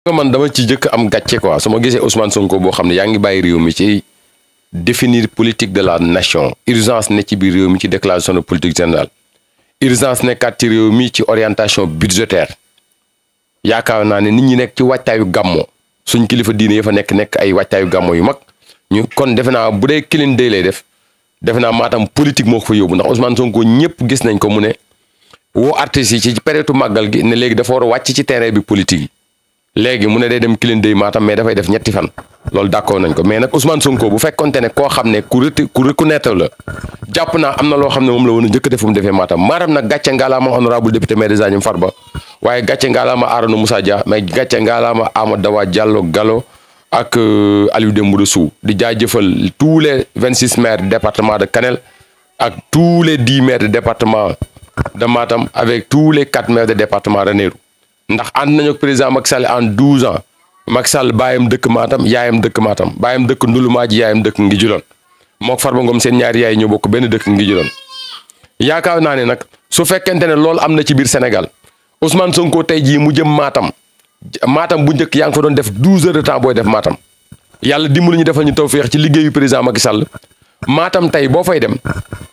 nga man dama ci jëkk am gàcce quoi su ma gisee Ousmane Sonko boo xam ne yaa ngi bàyyi réew mi ci définir politique de la nation urgence ne ci biir réew mi ci déclaration de politique générale urgence nekkaat ci réew mi ci orientation budgétaire yaakaar naa ne nit ñi nekk ci wàccaayu gàmmo suñ kilifa diine ya fa nekk nekk ay wàccaayu gàmmo yu mag ñu kon defe naa bu dee kilin day lay def defe naa maatam politique moo ko fa yóbbu ndax Ousmane Sonko ñëpp gis nañ ko mu ne woo artistes yi ci période màggal gi ne léegi dafa war a wàcc ci terrain bi politique yi léegi mu ne day dem kilin day maatam mais dafay def ñetti fan loolu d'accord nañ ko mais nag Ousmane Sonko bu fekkonte ne koo xam ne ku reti ku reconnaître la jàpp naa am na loo xam ne moom la woon a njëkk def fu mu defee maatam maatam nag gàcce ngaalaama honorable député maire des Agnam Farba waaye gàcce ngaalaama Arona Moussa Dia mais gàcce ngaalaama Amadou Dawa Diallo Gallo ak Aliou Dembourou Sow di jaajëfal tous les vingt six maires département de Kanel ak tous les dix maires de département de Matam avec tous les quatre maires de département Ranérou ndax ànd nañu ak président Macky Sall en douze ans Macky Sall baayam dëkk Matam yaayam dëkk Matam baayam dëkk Ndulumaaji yaayam dëkk Ngijuloon mook Farba Ngom seen ñaari yaay ñoo bokk benn dëkk Ngijuloon yaakaar naa ne nag su fekkente ne loolu am na ci biir Sénégal Ousmane Sonko tey jii mu jëm Matam Matam bu njëkk yaa ngi fa doon def douze heures de temps booy def Matam yàlla dimbali ñu defal ñu tawféex ci liggéeyu président Macky Sall Matam tey boo fay dem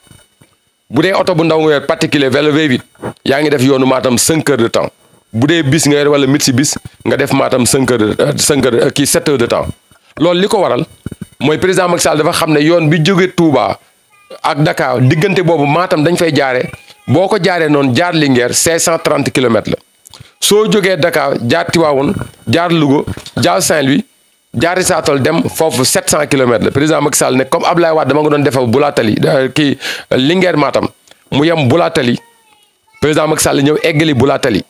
bu dee oto bu ndaw nga yor particulier vélo V8 yaa ngi def yoonu Matam cinq heures de temps bu dee bis nga yor wala mit si bis nga def Matam cinq heures de cinq heures kii sept heures de temps loolu li ko waral mooy président Macky Sall dafa xam ne yoon bi jóge Touba ak Dakar diggante boobu Matam dañ fay jaare boo ko jaaree noonu jaar Linguère cinq cent trente kilomètres la soo jógee Dakar jaar Tivaouane jaar Louga jaar Saint-Louis jaari saatol dem foofu 700 kilomètres la président Macky Sall ne comme Ablaye Wade dama nga doon defal Boulatali kii Linguère Matam mu yem Boulatali président Macky Sall ñëw eggali Boulatali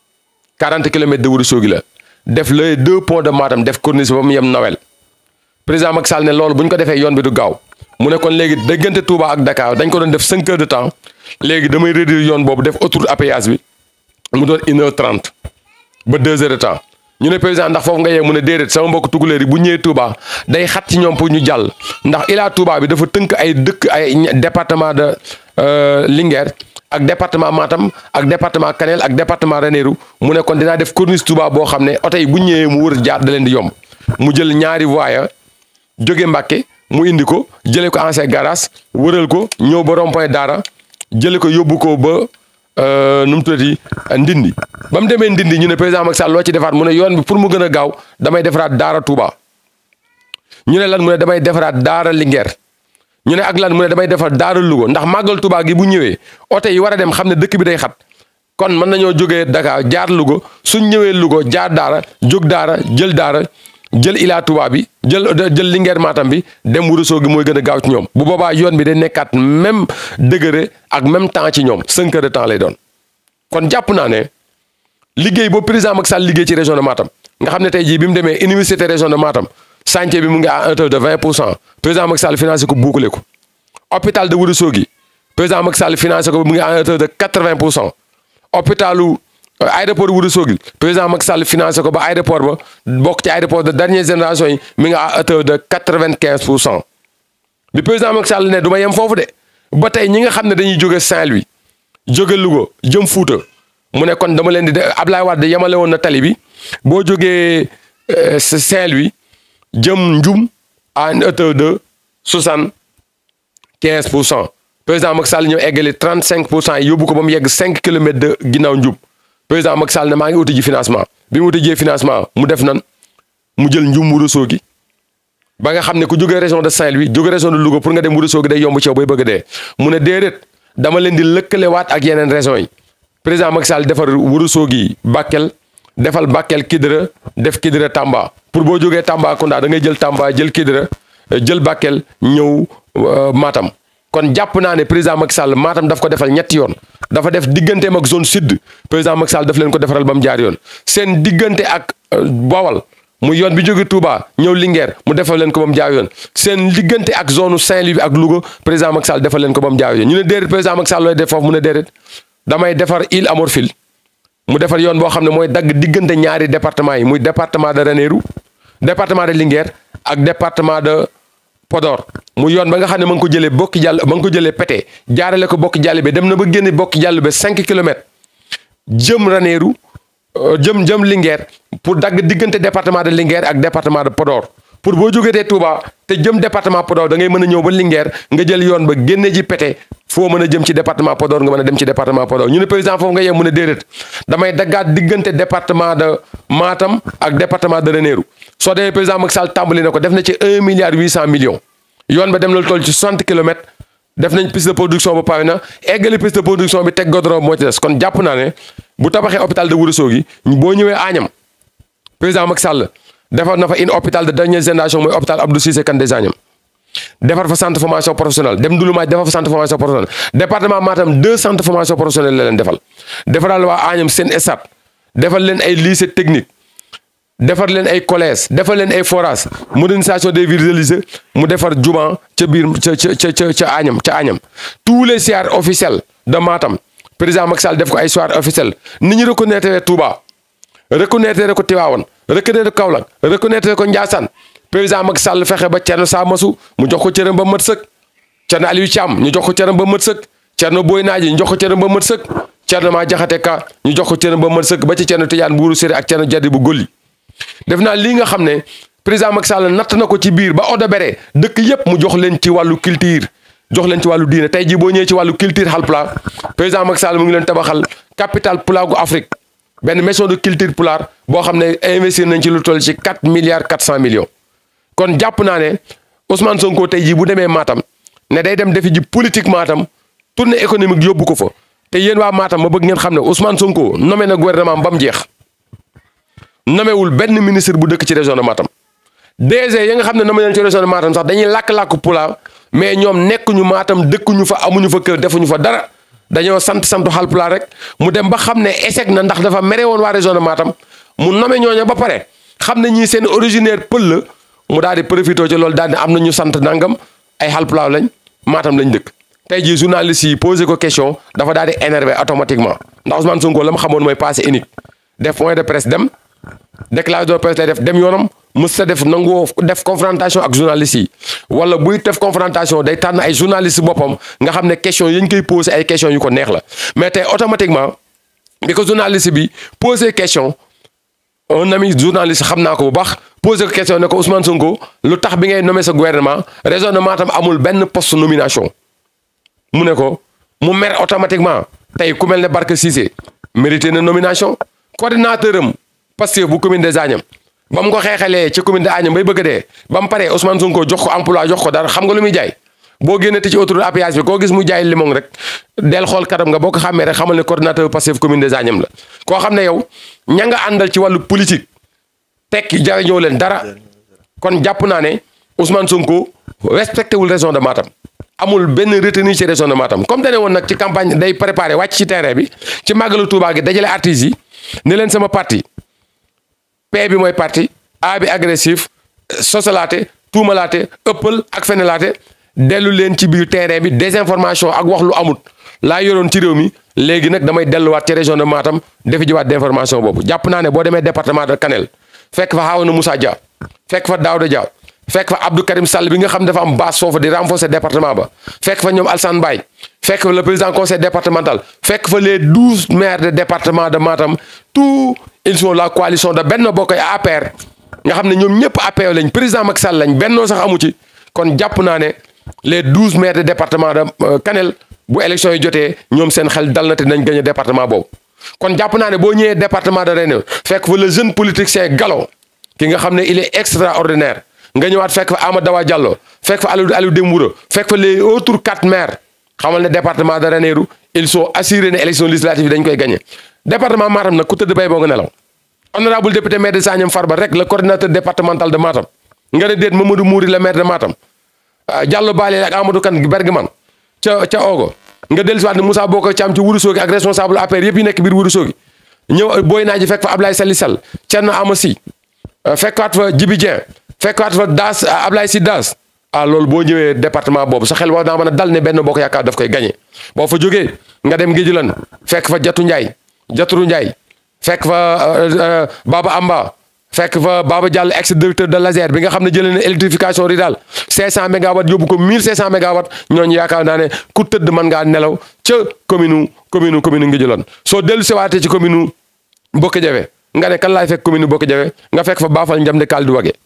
40 kilomètres de Ourossogui la def les deux ponts de Matam def corniche ba mu yem Nawel président Macky Sall ne loolu bu ñu ko defee yoon bi du gaaw mu ne kon léegi diggante Touba ak Dakar dañ ko doon def 5 heures de temps léegi damay réduire yoon boobu def autoroute à péage bi mu doon une heure trente ba deux heures de temps. ñu ne président ndax foofu nga yee mu ne déedéet sama mbokk tuguleer yi bu ñëwee Touba day xat ci ñoom pour ñu jàll ndax Ila Touba bi dafa tënk ay dëkk ay département de Linguère ak département Matam ak département Kanel ak département Ranérou mu ne kon dinaa def corniche Touba boo xam ne oto yi bu ñëwee mu wër jaar da leen di yomb mu jël ñaari voies jóge Mbàkke mu indi ko jëlee ko ancien garage wëral ko ñëw ba rond-point Daara jëlee ko yóbbu ko ba. nu mu tuddati ndindi ba mu demee ndindi ñu ne président Macky Sall loo ci defaat mu ne yoon bi pour mu gën a gaaw damay defaraat daara Touba ñu ne lan mu ne damay defaraat daara Linguère ñu ne ak lan mu ne damay defar daara Louga ndax màggal Touba gi bu ñëwee oto yi war a dem xam ne dëkk bi day xat kon mën nañoo jógee Dakar jaar Louga suñ ñëwee Louga jaar daara jóg daara jël daara jël Ila Touba bi jël jël Linguère Matam bi dem Ourossogui gi mooy gën a gaaw ci ñoom bu boobaa yoon bi day nekkaat même degré ak même temps ci ñoom cinq heures de temps lay doon kon jàpp naa ne liggéey boobu président Macky Sall liggéey ci région de Matam nga xam ne tey jii bi mu demee université région de Matam chantier bi mu ngi à hauteur de vingt pour cent président Macky Sall financé ko bouclé ko hôpital de Ourossogui président Macky Sall financé ko mu ngi à hauteur de quatre vingt pour cent hôpitalu aéroport Ourossogui président Macky Sall financé ko ba aéroport ba bokk ci aéroport de dernière génération yi mi ngi à hauteur de quatre vingt quinze pour cent bi président Macky Sall ne du ma yem foofu de ba tey ñi nga xam ne dañuy jóge Saint-Louis jóge Louga jëm Fuuta mu ne kon dama leen di de Ablaye Wade yemale woon na tali bi boo jógee Saint-Louis jëm Ndioum à une hauteur de soixante quinze pour cent président Macky Sall ñëw eggali trente cinq pour cent yi yóbbu ko ba mu yegg cinq kilomètres de ginnaaw Ndioum président Macky Sall ne maa ngi uti ji financement bi mu uti jee financement mu def nan mu jël Ndioum Ourossogui ba nga xam ne ku jógee région de Saint-Louis jóge région de Louga pour nga dem Ourossogui day yomb ci yow bay bëgg a dee mu ne déedéet dama leen di lëkkalewaat ak yeneen régions yi président Macky Sall defar Ourossogui Bakel defal Bakel Kidira def Kidira Tamba pour boo jógee Tambacounda da ngay jël Tamba jël Kidira jël Bakel ñëw Matam kon jàpp naa ne président Macky Sall Matam daf ko defal ñetti yoon dafa def digganteem ak zone sud président Macky Sall daf leen ko defaral ba mu jaar yoon seen diggante ak Bawal mu yoon bi jóge Touba ñëw Linguère mu defal leen ko ba mu jaar yoon seen diggante ak zone Saint-Louis bi ak Louga président Macky Sall defal leen ko ba mu jaar yoon ñu ne déedéet président Macky Sall looy def foofu mu ne déedéet damay defar Île à Morphil mu defar yoon boo xam ne mooy dagg diggante ñaari département yi muy département de Ranérou département de Linguère ak département de Podor mu yoon ba nga xam ne ma ngi ko jëlee bokki jàll ma ngi ko jëlee Pété jaarale ko bokki jàll bi dem na ba génne bokki jàll ba cinq kilomètres jëm Ranérou jëm jëm Linguère pour dagg diggante département de Linguère ak département de Podor pour boo jógetee Touba te jëm département Podor da ngay mën a ñëw ba Linguère nga jël yoon ba génne ji pété foo mën a jëm ci département Podor nga mën a dem ci département Podor ñu ne président foofu nga yem mën a déedéet damay daggaat diggante département de Matam ak département de Ranérou soo demee président Macky Sall tàmbali na ko def na ci un milliard huit cent millions yoon ba dem na toll ci soixante kilomètres def nañ piste de production ba pare na eggali piste de production bi teg goudron moo ci des kon jàpp naa ne bu tabaxee hôpital de Ourossogui boo ñëwee Agnam président Macky Sall defar na fa une hôpital de dernière génération mooy hôpital Abdou Cissé Kane des Agnam defar fa centre formation professionnelle dem Ndouloumaaj defar fa centre formation professionnelle département Matam deux centres formation professionnelle la leen defal defaral waa Agnam seen stade defal leen ay lycée technique defar leen ay collège defar leen ay forage modernisation des villes religieuses mu defar juma ca biir ca ca ca ca Agnam ca Agnam tous les soirs officiels de Matam président Macky Sall def ko ay soirs officiels ni ñu reconnaître Touba reconnaître ko Tivaouane reconnaître ko Kaolack reconnaître ko Ndiassane président Macky Sall fexe ba Thierno Samassou mu jox ko cëram ba mat sëkk Thierno Aliou Thiam ñu jox ko cëram ba mat sëkk Thierno Boy Naaji ñu jox ko cëram ba mat sëkk Thierno Ma Jaxate Ka ñu jox ko cëram ba mat sëkk ba ci Thierno Tidiane Buuru Séré ak Thierno Jadi bu Golli def naa lii nga xam ne président Macky Sall natt na ko ci biir ba odo bere dëkk yépp mu jox leen ci wàllu culture jox leen ci wàllu diine tey jii boo ñëwee ci wàllu culture Haalpulaar président Macky Sall mu ngi leen tabaxal capital pulaagu Afrique benn maison de culture pulaar boo xam ne investir nañ ci lu toll ci quatre milliards quatre cent millions kon jàpp naa ne Ousmane Sonko tey jii bu demee Matam ne day dem defi ji politique Matam tournée économique yóbbu ko fa te yéen waa Matam ma bëgg ngeen xam ne Ousmane Sonko nommé na gouvernement ba mu jeex nomewul benn ministre bu dëkk ci région de Matam DG ya nga xam ne nommé nañ ci région de Matam sax dañuy làkk-làkk pulaar mais ñoom nekkuñu Matam dëkkuñu fa amuñu fa kër defuñu fa dara dañoo sant santu Haalpulaar rek mu dem ba xam ne échec na ndax dafa mere woon waa région de Matam mu nommé ñooña ba pare xam ne ñii seen originaire pël la mu daal di profité ci loolu daal di am na ñu sant nangam ay Haalpulaar lañ Matam lañ dëkk. tey jii journaliste yi posé ko question dafa daal di énervé automatiquement ndax Ousmane Sonko la mu xamoon mooy passé unique def point de presse dem déclaration de presse lay def dem yoonam mës sa def nangoo def confrontation ak journaliste yi wala buy def confrontation day tànn ay journaliste boppam nga xam ne question yi ñu koy posé ay question yu ko neex la mais tey automatiquement bi ko journaliste bi posé question un ami journaliste xam naa ko bu baax posé ko question ne ko Ousmane Sonko lu tax bi ngay nommé sa gouvernement région de Matam amul benn poste nomination mu ne ko mu mer automatiquement tey ku mel ne Barke Cissé mérité na nomination coordinateur am Pastef bu commune des Agnam ba mu ko xeexalee ci commune de Agnam bay bëgg dee ba mu paree Ousmane Sonko jox ko emploi jox ko dara xam nga lu muy jaay boo génnee ci autoroute à péage bi koo gis mu jaay limon rek del xool karam nga boo ko xàmmee rek xamal ne coordinateur Pastef commune des Agnam la koo xam ne yow ña nga àndal ci wàllu politique tekki jariñoo leen dara kon jàpp naa ne Ousmane Sonko respecté wul région de Matam amul benn retenue ci région de Matam comme dane woon nag ci campagne day préparé wàcc ci terrain bi ci màggalu Touba gi dajale artistes yi ne leen sama parti P bi mooy parti A bi agressif sosalaate tuumalaate ëppal ak fenelaate dellu leen ci biir terrain bi désinformation ak wax lu amut laa yoroon ci réew mi léegi nag damay delluwaat ci région de Matam defi jiwaat d'information boobu jàpp naa ne boo demee département de Kanel fekk fa Harouna Moussa Dia fekk fa Daouda Dia fekk fa Abdou Karim Sall bi nga xam dafa am base foofu di renforcer département ba fekk fa ñoom Alsane Mbaye fekk fa le président conseil départemental fekk fa les douze maires de département de Matam tout ils sont la coalition de Benno Bokk APR nga xam ne ñoom ñëpp APR lañ président Macky Sall lañ bennoo sax amu ci kon jàpp naa ne les douze maires de département de Kanel bu élection yi jotee ñoom seen xel dal na te nañ gagné département boobu kon jàpp naa ne boo ñëwee département de Ranérou fekk fa le jeune politicien Gallo ki nga xam ne il est extraordinaire nga ñëwaat fekk fa Amadou Dawa Diallo fekk fa Aliou Aliou Demboura fekk fa les autres quatre maires xamal ne département de Ranérou ils sont assurés ne élection législative yi dañ koy gagné département Matam nag ku tëdd bay boo nga nelaw honorable député maire de Sagnam Farba rek le coordinateur départemental de Matam nga ne déet Mamadou Mouri le maire de Matam Diallo Balé ak Amadou Kane Bergman ca ca Ogo nga dellusiwaat ne Moussa Bokar Thiam ci Ourossogui ak responsable APR yëpp yi nekk biir Ourossogui ñëw booy naa ji fekk fa Ablaye Sali Sall Thierno Amassi fekkaat fa Djibi Dieng fekkaat fa Daas Ablaye Si Daas ah loolu boo ñëwee département boobu sa xel war naa mën a dal ne benn bokk yaakaar daf koy gagné boo fa jógee nga dem Ngéjulan fekk fa Jatu Ndiaye Jaturu Ndiaye fekk fa Baba Amba fekk fa Baba Diallo ex directeur de l'ASER bi nga xam ne jëlee na électrification rurale 500 mégawatts yóbbu ko 1500 mégawatts ñooñu yaakaar naa ne ku tëdd mën ngaa nelaw ca commune commune commune Ngéjulan soo dellu sewaatee ci commune Bokk Jawe nga ne kan laay fekk commune Bokk Jawe nga fekk fa baafal njam de kaal du wage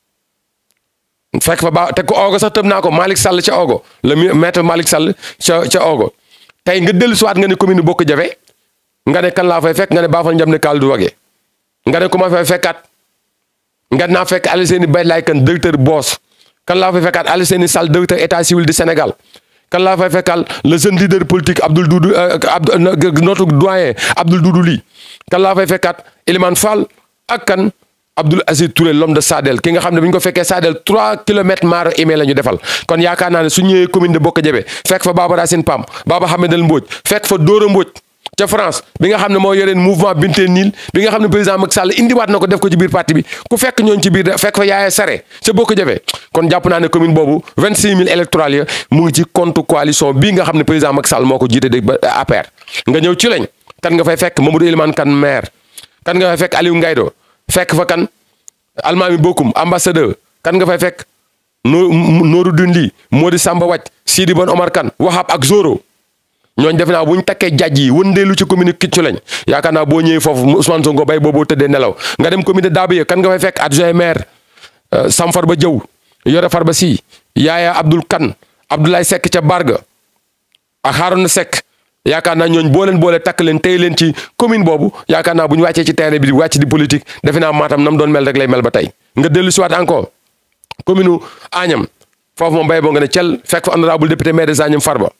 fekk fa baa te ko oogo sax tëb naa ko Malick Sall ca oogo le maître Malick Sall ca ca oogo tey nga dellu siwaat nga ne commune Bokk Jawe nga ne kan laa fay fekk nga ne baafal njam de kaal du wage nga ne ku ma fay fekkaat nga naa fekk Alyssène Bay laay kan directeur boos kan laa fay fekkaat Alyssène Sall directeur état civil du Sénégal kan laa fay fekkal le jeune leader politique Abdoul Doudou notre doyen Abdoul Doudou Ly kan laa fay fekkaat Elimane Fall ak kan Abdoul Aziz Touré l'homme de Sadel ki nga xam ne bi ñu ko fekkee Sadel 3 kilomètres maaro email la ñu defal kon yaakaar naa ne su ñëwee commune de Bokk Jabe fekk fa Baba Racine Pam Baba Hamedel Mbodj fekk fa Dora Mbodj ca France bi nga xam ne moo yoreen mouvement Binte Niil bi nga xam ne président Macky Sall indiwaat na ko def ko ci biir parti bi ku fekk ñooñ ci biir fekk fa Yaaya Sare ca Bokk Jabe kon jàpp naa ne commune boobu 26000 électorales ya mu ngi ci compte coalition bii nga xam ne président Macky Sall moo ko jiite de APR nga ñëw ci lañ kan nga fay fekk Mamadou Elimane Kane maire kan nga fay fekk Aliou Ngaydo fekk fa kan Almami Bokum ambassadeur kan nga fay fekk Nooru Dundi Modi Samba Wacc Sidi Bon Omar Kane Wahab ak Zoro ñooñ def naa bu ñu takkee jajj yi wëndeelu ci commune Kiccu lañ yaakaar naa boo ñëwee foofu Ousmane Sonko bay booboo tëddee nelaw nga dem commune Daabé kan nga fay fekk adjoint maire Sam Farba Diaw Yore Farba Si Yaaya Abdoul Kane Abdoulaye Seck ca Barga ak Harouna Seck yaakaar naa ñooñ boo leen boole takk leen tey leen ci commune boobu yaakaar naa bu ñu wàccee ci terrain bi di wàcc di politique defe naa maatam nam doon mel rek lay mel ba tey nga dellu si waat encore commune Agnam foofu moom bay boo nga ne cel fekk fa honorable député maire de Agnam Farba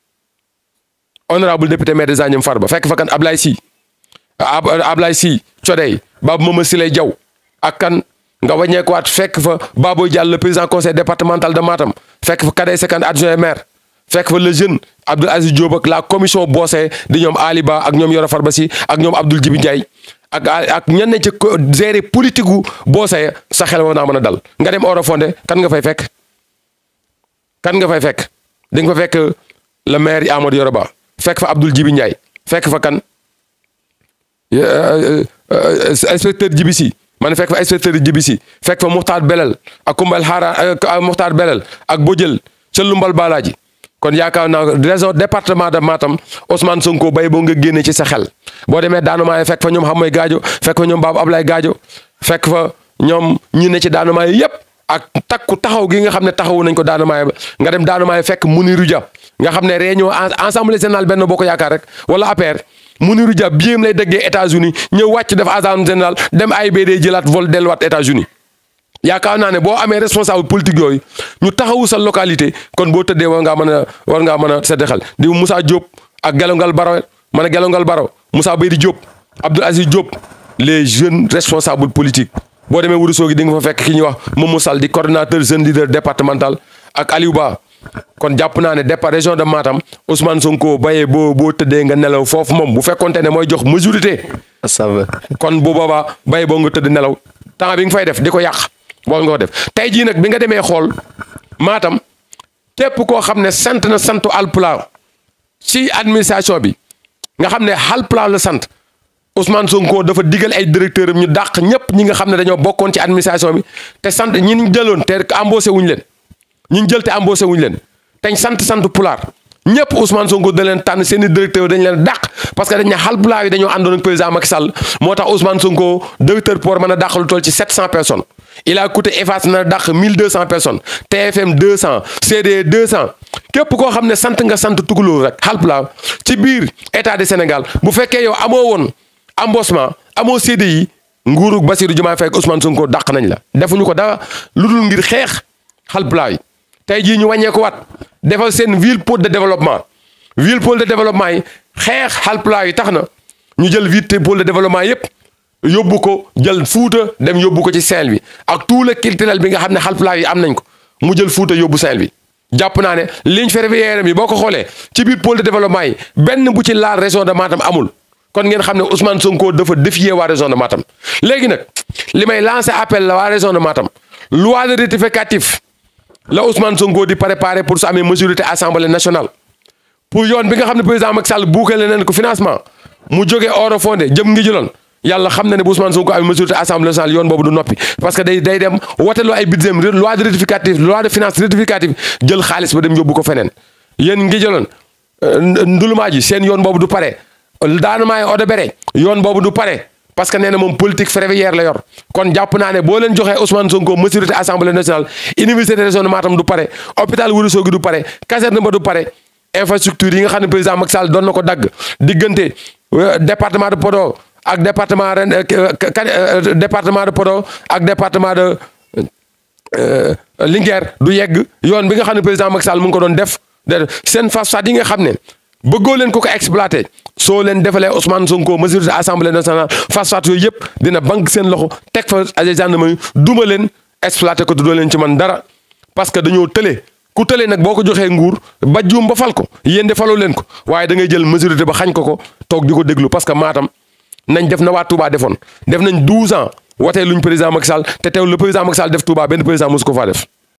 honorable député maire de Agnam Farba fekk fa kan Ablaye Sy Ablaye Sy Codey Babou Mama Siley Diaw ak kan nga wàññeekuwaat fekk fa Baboy Diallo le président conseil départemental de Matam fekk fa Kadey Sekan adjoint maire fekk fa le jeune Abdoul Aziz Diop ak la commission boosé di ñoom Ali Ba ak ñoom Yoro Farba Sy ak ñoom Abdoul Djibi Ndiaye ak ak ñenn ci gérer politique gu boosé sa xel war naa mën a dal nga dem Oro Fondé kan nga fay fekk kan nga fay fekk di nga fa fekk le maire yi Amadou Yoro Ba fekk fa Abdoul Djibi Ndiaye fekk fa kan inspecteur Djibi Sy man fekk fa inspecteur Djibi Sy fekk fa Muxtaar Belal ak Kumbal Xaara Muxtaar Belal ak Bojël ca Lumbal Balaaji kon yaakaar naa région département de Matam Ousmane Sonko bay boo nga génne ci sa xel boo demee Daanamaay fekk fa ñoom Xamoy Gaajo fekk fa ñoom Baabu Ablaye Gaajo fekk fa ñoom ñi ne ci Daanamaay yépp ak takku taxaw gi nga xam ne taxawu nañ ko Daanamaay ba nga dem Daanamaay fekk Muniru Dia nga xam ne réunion assemblée générale benn boo ko yaakaar rek wala APR Muniru Dia biim lay déggee États-Unis ñëw wàcc def assemblée générale dem AIBD jëlaat vol delluwaat États-Unis yaakaar naa ne boo amee responsable politique yooyu ñu taxawu sa localité kon boo tëddee war ngaa mën a war ngaa mën a sedd xel di Moussa Diop ak Gelongal Baro ma ne Gelongal Baro Moussa Baydi Diop Abdoul Aziz Diop les jeunes responsables politiques boo demee Ourossogui di nga fa fekk ki ñuy wax Momo Sall di coordonnateur jeune leader départemental ak Aliou Ba kon jàpp naa ne départ région de Matam Ousmane Sonko bayee boo boo tëddee nga nelaw foofu moom bu fekkonte ne mooy jox majorité. ça va kon bu boobaa bayee boo nga tëdd nelaw temps bi nga fay def di ko yàq. boo nga ko def tey jii nag bi nga demee xool Matam képp koo xam ne sant na santu Halpulaar ci administration bi nga xam ne Halpulaar la sant Ousmane Sonko dafa digal ay directeur am ñu dàq ñëpp ñi nga xam ne dañoo bokkoon ci administration bi te sant ñi ñu jëloon te embauché wuñu leen ñi ñu jël te embauché wuñu leen teñ sant sant Pulaar ñëpp Ousmane Sonko da leen tànn seen i directeur dañ leen dàq parce que dañ ne Halpulaar yi dañoo àndoon ak président Macky Sall moo tax Ousmane Sonko directeur pour mën a dàq lu toll ci 700 personnes. il a coûté EFAS na dàq 1200 personnes TFM 200 CD 200 képp koo xam ne sant nga sant tukulóor rek Halpulaar ci biir état du Sénégal bu fekkee yow amoo woon embauchement amoo CDI nguuru Bassirou Diomaye Faye ak Ousmane Sonko dàq nañ la. defuñu ko dara lu dul ngir xeex Halpulaar yi tey jii ñu wàññee ko wat defal seen ville pôle de développement ville pôle de développement yi xeex Halpulaar yi tax na ñu jël ville pôle de développement yépp yóbbu ko jël fuuta dem yóbbu ko ci Saint-Louis ak tout le culturel bi nga xam ne Halpulaar yi am nañ ko mu jël fuuta yóbbu Saint-Louis jàpp naa ne ligne ferroviaire bi boo ko xoolee ci biir pôle de développement yi benn bu ci laal région de Matam amul kon ngeen xam ne Ousmane Sonko dafa défier waa région de Matam léegi nag li may lancer appel la waa région de Matam loi de rectificatif la Ousmane Sonko di préparer pour su amee majorité assemblée nationale pour yoon bi nga xam ne président Macky Sall buukale nañ ko financement mu jógee Oro Fondé jëm ngi jëloon yàlla xam na ne bu Ousmane Sonko amee majorité assemblée nationale yoon boobu du noppi parce que day day dem woteloo ay budget loi de rectificatif loi de finance rectificative jël xaalis ba dem yóbbu ko feneen yéen ngi jëloon ndulumaa ji seen yoon boobu du pare daanamaay Odebere yoon boobu du pare parce que nee na moom politique ferroviaire la yor kon jàpp naa ne boo leen joxee Ousmane Sonko majorité assemblée nationale université région de Matam du pare hôpital Ourossogui du pare caserne ba du pare infrastructure yi nga xam ne président Macky Sall doon na ko dagg diggante département de Podor ak département ren département de Podor ak département de Linguère du yegg yoon bi nga xam ne président Macky Sall mu ngi ko doon def seen phosphate yi nga xam ne bëggoo leen ko ko exploité soo leen defalee Ousmane Sonko majorité assemblée nationale phosphate yooyu yëpp dina banque seen loxo teg fa ay gendarmerie duma leen exploité ko te doo leen ci man dara parce que dañoo tële ku tële nag boo ko joxee nguur ba juum ba fal ko yéen de faloo leen ko waaye da ngay jël majorité ba xañ ko ko toog di ko déglu parce que Matam nañ def na waa Touba defoon def nañ 12 ans watee luñ président Macky Sall te teew le président Macky Sall def Touba benn président mosu ko faa def.